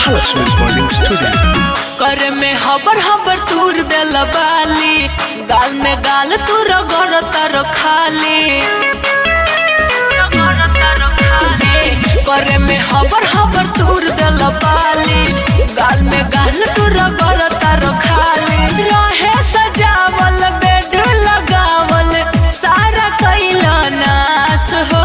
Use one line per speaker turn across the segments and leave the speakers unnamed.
Mahalakshmi Recording Studio.
करे में हबर हबर तूर देल बाली गाल में गाल तू रगड़ तारो खाली रगड़ तारो खाली। करे में हबर हबर तूर देल बाली गाल में गाल तू रगड़ तारो खाली रहे सजावल बेड लगावल सारा कैला नाश हो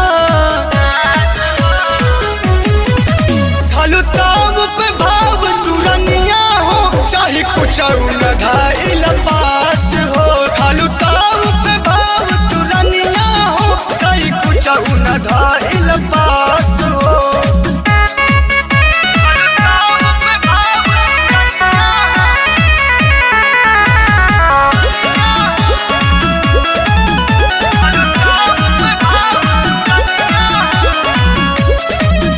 खालू ताव पे भाव तुरनिया हो चाहे कुछ न धाइल पास हो खालू ताव पे भाव तुरनिया हो चाहे कुछ न धाइल पास हो खालू ताव पे भाव तुरनिया खालू ताव पे भाव तुरनिया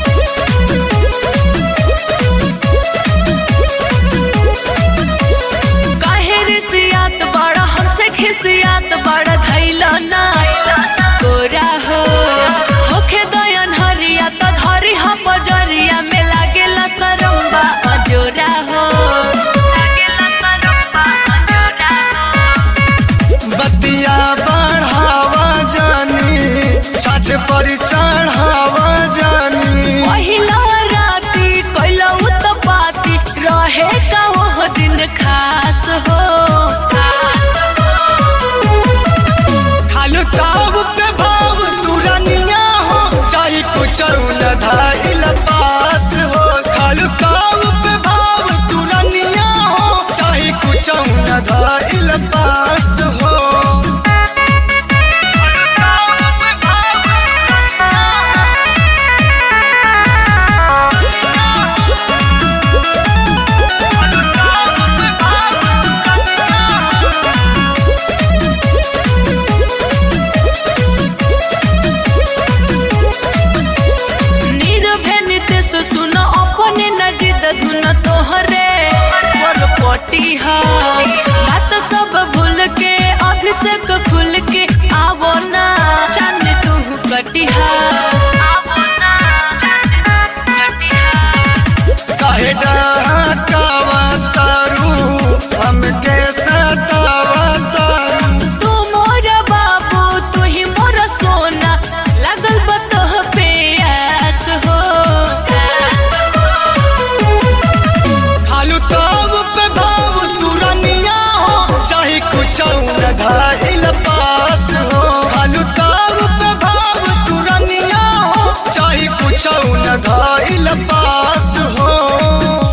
काहे रिसियात बड़ा हमसे खिसियात बड़ा धैला ना तोरा हो होखे दयन हरिया त धरी ह बजरिया में लागेला सरम्बा अजोरा हो लागेला सरम्बा अजोरा हो
बतिया बढ़ावा जानी छाछ पर चढ़ावा जानी
पहिला राती कैला उत्पाती रहे का वो दिन खास हो खास हो
खालू ताव पे भाव तुरनिया हो चाहे कुछ न धाइल पास हो खालू ताव पे भाव तुरनिया हो चाहे कुछ न धाइल पास हो खालू ताव पे भाव खालू ताव पे भाव
निर्भय नितेश सुन अपने न जिद धुन तोहरे पर पटी हा बात सब भूल के अभिषेक खुल के आवो ना चांद तू कटिहा आवो ना चांद तू कटिहा
काहे डहकावा तारू हमके सतावा तारू
तू मोर बाबू तू ही मोर सोना लगल बतह पे आस हो आस हो।
खालू ताव पे भाव तुरनिया हो चाहे कुछ न धाइल पास हो खालू ताव पे भाव तुरनिया हो चाहे कुछ न धाइल पास हो